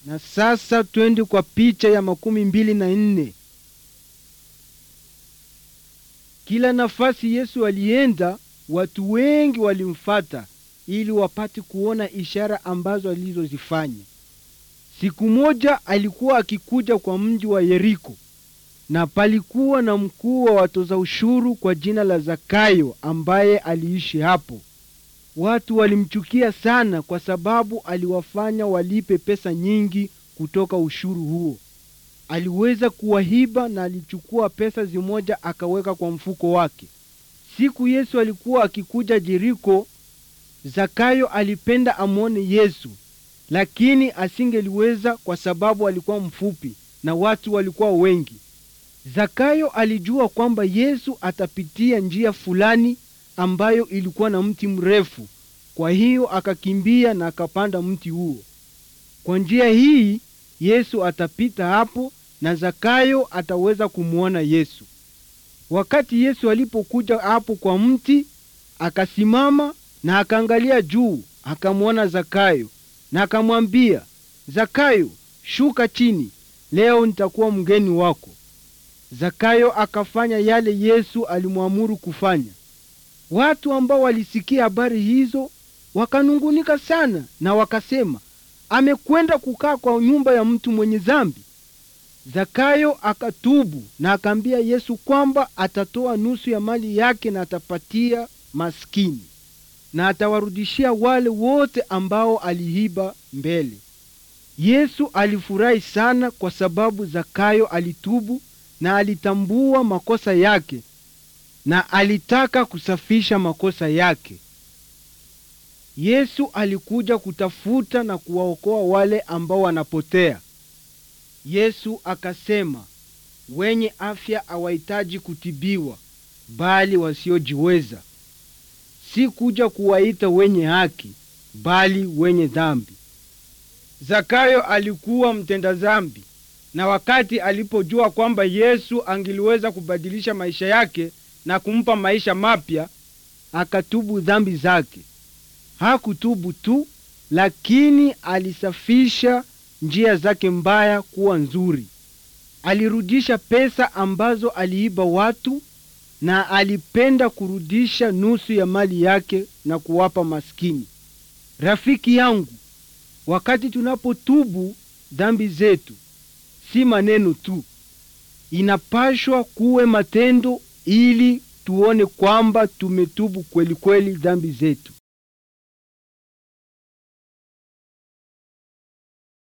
Na sasa twende kwa picha ya makumi mbili na nne. Kila nafasi Yesu alienda, watu wengi walimfata ili wapate kuona ishara ambazo alizozifanya. Siku moja alikuwa akikuja kwa mji wa Yeriko, na palikuwa na mkuu wa watoza ushuru kwa jina la Zakayo ambaye aliishi hapo. Watu walimchukia sana kwa sababu aliwafanya walipe pesa nyingi kutoka ushuru huo. Aliweza kuwahiba na alichukua pesa zimoja akaweka kwa mfuko wake. Siku Yesu alikuwa akikuja Yeriko, Zakayo alipenda amwone Yesu, lakini asingeliweza kwa sababu alikuwa mfupi na watu walikuwa wengi. Zakayo alijua kwamba Yesu atapitia njia fulani ambayo ilikuwa na mti mrefu. Kwa hiyo akakimbia na akapanda mti huo. Kwa njia hii Yesu atapita hapo na Zakayo ataweza kumwona Yesu. Wakati Yesu alipokuja hapo kwa mti, akasimama na akaangalia juu, akamwona Zakayo na akamwambia, Zakayo, shuka chini, leo nitakuwa mgeni wako. Zakayo akafanya yale Yesu alimwamuru kufanya. Watu ambao walisikia habari hizo wakanungunika sana na wakasema, amekwenda kukaa kwa nyumba ya mtu mwenye dhambi. Zakayo akatubu na akaambia Yesu kwamba atatoa nusu ya mali yake na atapatia maskini na atawarudishia wale wote ambao aliiba mbele. Yesu alifurahi sana kwa sababu Zakayo alitubu na alitambua makosa yake na alitaka kusafisha makosa yake. Yesu alikuja kutafuta na kuwaokoa wale ambao wanapotea. Yesu akasema, wenye afya hawahitaji kutibiwa, bali wasiojiweza. Si kuja kuwaita wenye haki, bali wenye dhambi. Zakayo alikuwa mtenda dhambi, na wakati alipojua kwamba Yesu angeliweza kubadilisha maisha yake na kumpa maisha mapya, akatubu dhambi zake. Hakutubu tu, lakini alisafisha njia zake mbaya kuwa nzuri. Alirudisha pesa ambazo aliiba watu na alipenda kurudisha nusu ya mali yake na kuwapa maskini. Rafiki yangu, wakati tunapotubu dhambi zetu, si maneno tu, inapashwa kuwe matendo ili tuone kwamba tumetubu kweli kweli dhambi zetu.